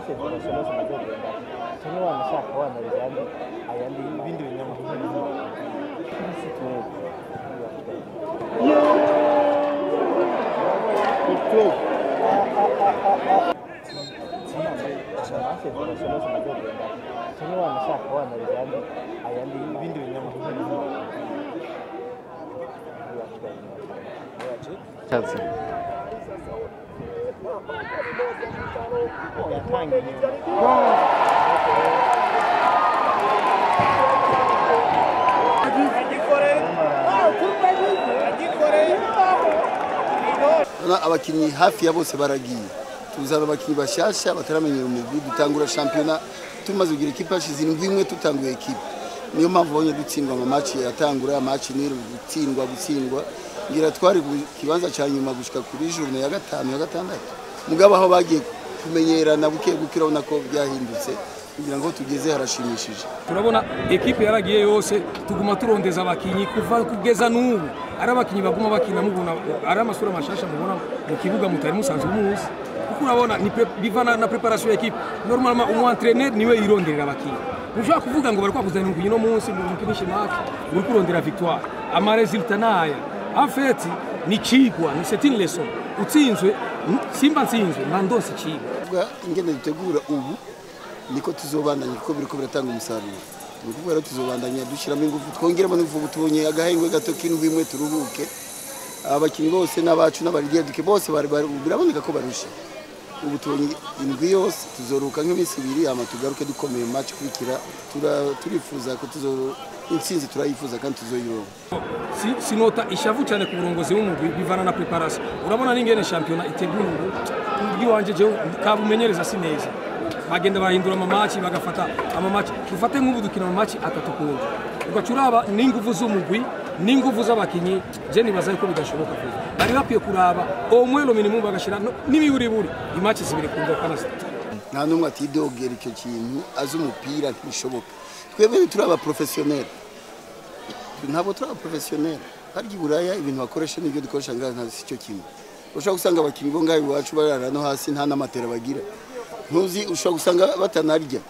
international zinazogenda kimwe wanashaka wanariza ayandi ayandi ibindi binyamakuru isi tuwezi international zinazogenda kimwe wanashaka wanariza ayandi ayandi ibindi binyamakuru Chelsea. yatangiye Urabona abakinnyi hafi ya bose baragiye tuzana abakinnyi bashasha bataramenyera umugwi dutangura shampiyona tumaze kugira ikipe hashize indwi imwe tutanguye ekipe niyo mpamvu ubonye dutsindwa amamaci yatangura amaci ni gutsindwa gutsindwa ngira twari ku kibanza cya nyuma gushika kuri journée ya gatanu ya gatandatu mugabo aho bagiye kumenyerana buke buke urabona ko byahindutse kugira ngo tugeze harashimishije turabona ekipe yaragiye yose tuguma turondeza abakinyi kuva kugeza n'ubu ari abakinyi baguma bakina mubona ari amasura mashasha mubona mu kibuga mutari musanzwe muzi kuko urabona ni pre- bivana na preparation ya ekipe normalement umu entraîneur niwe yironderera abakinyi ntushobora kuvuga ngo bari kwakuzanira umukinyi no munsi ngo umukinishe match uri kurondera victoire ama resultat naya en fait ni cigwa ni c'est une leçon utsinzwe simba nsinzwe mba ndose cigwa kuvuga ingene dutegura ubu niko tuzobandanya kuko biriko biratanga umusaruro ni ukuvuga rero tuzobandanya dushyiramo ingufu twongeremo n'ingufu tubonye agahengwe gato k'indwi imwe turuhuke abakinnyi bose n'abacu n'abarigeduke bose bari- bari- biraboneka ko barusha ubu tubonye indwi yose tuzoruhuka nk'iminsi ibiri hama tugaruke dukomeye mu match ikurikira Tura- turifuza ko tuzo intsinzi turayifuza kandi tuzoyironka si, sinota ishavu cyane ku burongozi bw'umugwi bivana na preparation urabona n'ingene shampiyona iteguwe umugwi wanje jewe kabumenyereza si neza bagenda barahindura amamaci bagafata amamaci dufate nk'ubu dukina amamaci atatu kundi ugaca uraba n'inguvu z'umugwi n'inguvu z'abakinyi je nibaza yuko bidashoboka vuba bari bakwiye kuraba omwelo minimum bagashira no- n'imiburiburi imaci zibiri ku ngokana zitatu nta n'umwe atidogera icyo kintu azi umupira ntibishoboka twebwe turi abaprofesiyoneri ntabwo turi abaprofesiyoneri harya i buraya ibintu bakoresha n'ibyo dukoresha ngaha nta si cyo kimwe ushobora gusanga abakinnyi bo ngaha iwacu barara no hasi nta n'amatera bagira ntuzi ushobora gusanga batanarya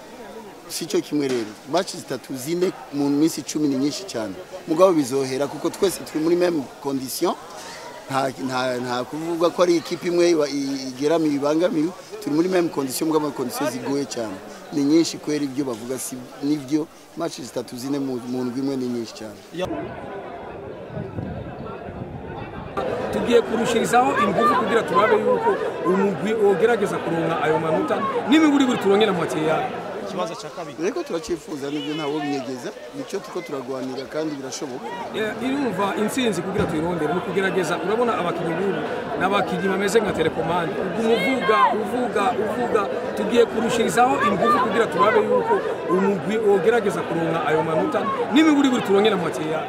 si cyo kimwe rero maci zitatu zine mu minsi icumi ni nyinshi cyane mugabo bizohera kuko twese turi muri meme condition nta nta nta kuvuga ko ari ikipe imwe iba- i- igeramiye ibangamiwe turi muri meme condition mugabo condition zigoye cyane ni nyinshi kwera ibyo bavuga si nibyo match zitatu zine mu mu ndwi imwe ni nyinshi cyane tugiye kurushirizaho ingufu kugira turabe yuko umugwi wogerageza kuronka ayo manota n'imiburiburi turongera mu yayo ikibazo cya kabiri reko turacyifuza nibyo ntawo binyegeza nicyo tuko turagwanira kandi birashoboka Eh, irumva intsinzi kugira tuyirondere ni ukugerageza urabona abakinnyi b'ubu ni abakinnyi bameze nka telekomande uguma uvuga uvuga uvuga tugiye kurushirizaho ingufu kugira turabe yuko umugwi wogerageza kuronka ayo manota n'imiburiburi turongera mu yayo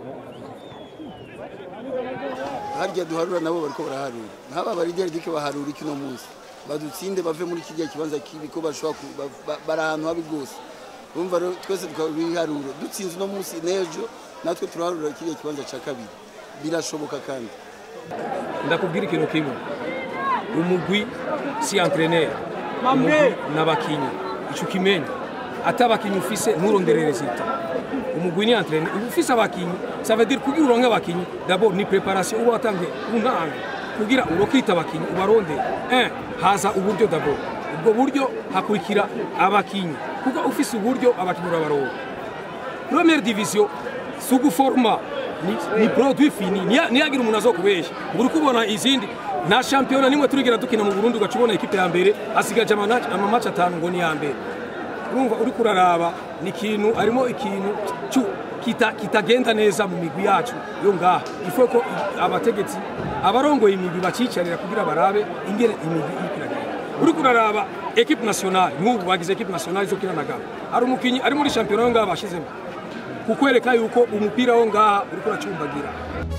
harya duharura nabo bariko baraharura nk'aba barideri dike baharura iki no munsi badutsinde bave muri kijya kibanza kibi ko bashobora ku- ba- ba- bari ahantu habi rwose urumva rero twese tukabiharura dutsinze uno munsi n'ejo natwe turaharura kijya kibanza cya kabiri birashoboka kandi ndakubwira ikintu kimwe umugwi si entraîneur umugwi n'abakinyi ico kimenya ati abakinyi ufise nturondere resultat umugwi ni entraîneur uba ufise abakinyi ça veut dire kugira uronke abakinyi d'abord ni préparation uba watangiye untange kugira urokita abakinyi ubarondere un haza uburyo d'abord ubwo buryo hakurikira abakinyi kuko ufise uburyo abakinyi urabaronka première division si uguforma ni, ni produit fini niya- niyagira umuntu azokubesha ubu uri kubona izindi nta shampiyona nimwe turigera dukina mu burundi ugaca ubona ikipe ya mbere asigaje amana- amamaci atanu ngo ni iya mbere urumva uri kuraraba ni ikintu harimo ikintu cu- kita- kitagenda neza mu migwi yacu yo ngaha ifo ko i- abategetsi abarongoye imigwi bacicarira kugira barabe ingene imigwi iriko iragenda uri kuraraba ekipe nationale nk'ubu bagize ekipe nationale zo kinanagana hari umukinyi ari muri shampiyona yo ngaha bashizemo kukwereka yuko umupira wo ngaha uriko uracumbagira